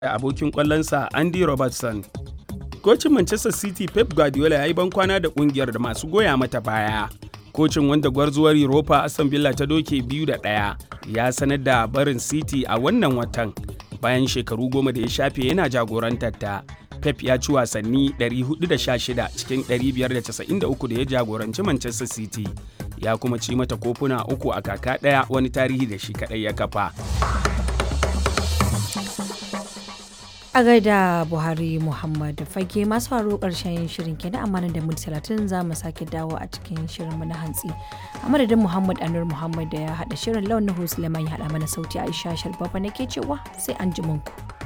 da abokin kwallonsa Andy Robertson. Kocin Manchester City Pep Guardiola ya yi bankwana da kungiyar da masu goya mata baya. Kocin wanda gwarzuwar Europa Aston Villa ta doke biyu da ɗaya ya sanar da barin City a wannan watan bayan shekaru goma da ya shafe yana jagorantar ta. Pep ya ci wasanni 416 cikin 593 da ya jagoranci Manchester City. Ya kuma ci mata kofuna uku a kaka ɗaya wani tarihi da shi kaɗai ya kafa. a gaida buhari muhammad fage masu faru karshen shirin kenan amma nan da minti talatin za mu sake dawo a cikin shirin mu na hantsi a madadin muhammad anur muhammad da ya haɗa shirin launin husleman ya haɗa mana sauti aisha sharbafa nake cewa sai an ji ku.